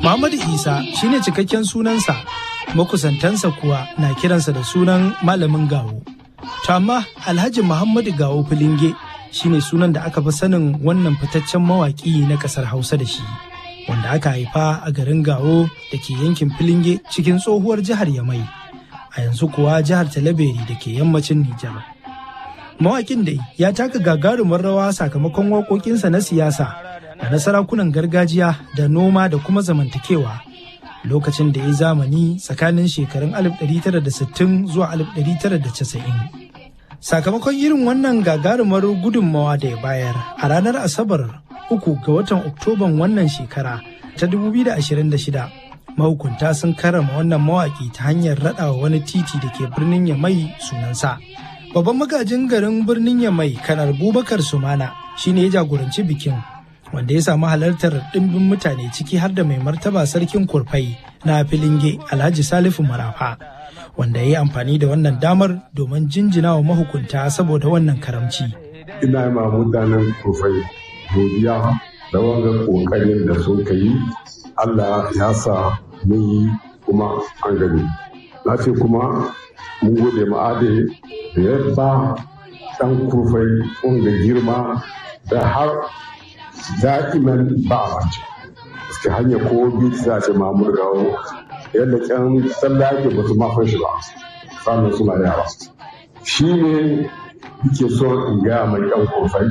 Muhammadu Isa shine cikakken sunansa, makusantansa kuwa na kiransa da sunan malamin gawo. To amma Alhaji Muhammadu Gawo Filinge shine sunan da aka fi sanin wannan fitaccen mawaƙi na ƙasar Hausa da shi, wanda aka haifa a garin Gawo da ke yankin Filinge cikin tsohuwar jihar Yamai, a yanzu kuwa jihar Talaberi da ke yammacin Nijar. Mawaƙin dai ya taka gagarumar rawa sakamakon waƙoƙinsa na siyasa da na sarakunan gargajiya da noma da kuma zamantakewa lokacin da ya zamani tsakanin shekarun 1960 zuwa 1990. Sakamakon irin wannan gagarumar gudunmawa da ya bayar a ranar Asabar uku ga watan Oktoban wannan shekara ta 2026 mahukunta sun karrama wannan mawaƙi ta hanyar raɗawa wani titi da ke birnin Yamai sunansa. Babban magajin garin birnin Yamai kanar Bubakar Sumana shine ya jagoranci bikin wanda ya samu halartar ɗimbin mutane ciki har da mai martaba sarkin kurfai na filinge alhaji salifu marafa wanda ya yi amfani da wannan damar domin jinjina wa mahukunta saboda wannan karamci. ina ma mutanen kurfai godiya da wanga kokarin da sun yi allah ya sa mun yi kuma an gani na ce kuma mun gode ma'ade da ya ba ɗan kurfai wanga girma da har da'iman ba a mace suke hanya ko biyu za ce mamur gawo yadda kyan tsallake ba su mafan shi ba sannan suna yawa shi ne yake so in gaya mai yan kofai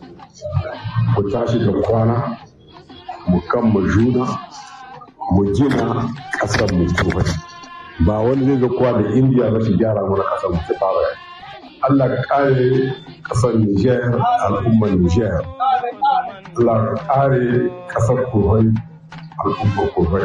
mu tashi da kwana mu kan mu juna mu gina ƙasar mu kofai ba wani zai ga kowa da indiya ba shi gyara mana ƙasar mu ta fara Allah ka kare ƙasar Niger al'ummar Niger Allah kare kasar kurai al'ummar kurai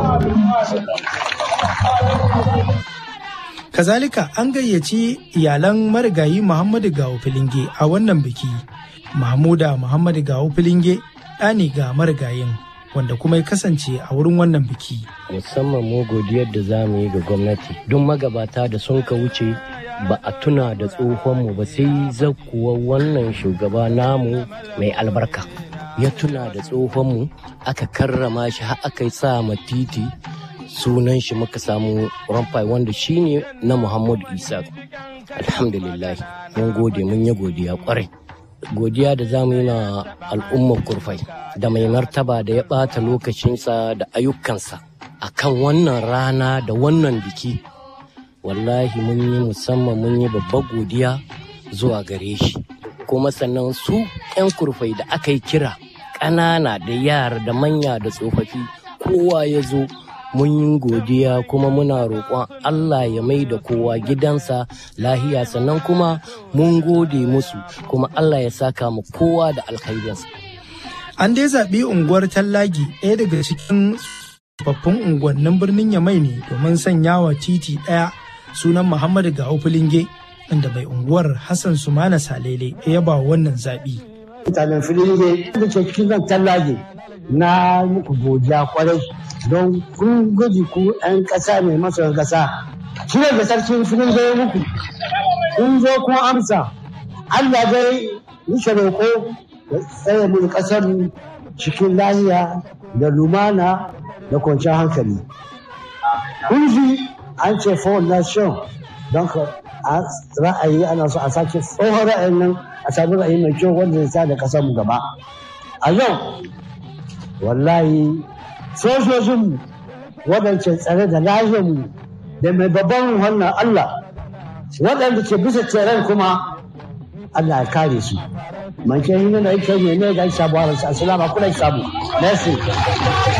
Kazalika an gayyaci iyalan marigayi Muhammadu Gawo Filinge a wannan biki. Mahmuda Muhammadu Gawo Filinge ɗani ga marigayin wanda kuma ya kasance a wurin wannan biki. Musamman mu godiyar da za mu yi ga gwamnati don magabata da sun ka wuce ba a tuna da tsohonmu ba sai zakuwa wannan shugaba namu mai albarka. ya tuna da tsohonmu aka karrama shi har aka yi sa ma titi sunan shi muka samu ramfai wanda shine na muhammadu isa alhamdulillah mun gode mun yi godiya kwarai godiya da zamu yi na al'ummar kurfai da mai martaba da ya ɓata lokacinsa da ayyukansa akan wannan rana da wannan biki wallahi mun yi musamman mun yi babbar godiya zuwa gare shi kuma sannan su 'yan kurfai da aka yi kira ƙanana da yara da manya da tsofaffi kowa ya zo mun yi godiya kuma muna roƙon Allah ya mai da kowa gidansa lahiya sannan kuma mun gode musu kuma Allah ya saka mu kowa da alkhairinsa. An dai zaɓi unguwar Tallagi ɗaya daga cikin tsofaffin unguwannin birnin Yamai ne domin sanya wa titi ɗaya sunan Muhammadu Gawo Filinge inda mai unguwar Hassan Sumana Salele ya yaba wannan zaɓi. Mutanen Filinge da ke cikin zan Tallagi na muku godiya kwarai don kun guji ku 'yan ƙasa mai masoyan ƙasa. Shi ne da sarkin Filinge ya muku. Kun zo kun amsa. Allah dai muke roƙo ya tsaye mu ƙasar cikin lahiya da lumana da kwanciyar hankali. Kun ji an ce for nation don ka ra'ayi ana so a sake tsohon ra'ayin nan a sami ra'ayi mai kyau wanda zai sa da ƙasar mu gaba. A yau wallahi sojojinmu waɗanda tsare da lahiyarmu da mai babban wannan Allah waɗanda ke bisa tseren kuma Allah ya kare su. Man ke hinna da yake ne ne ga sabuwar assalamu alaikum sabu. Merci.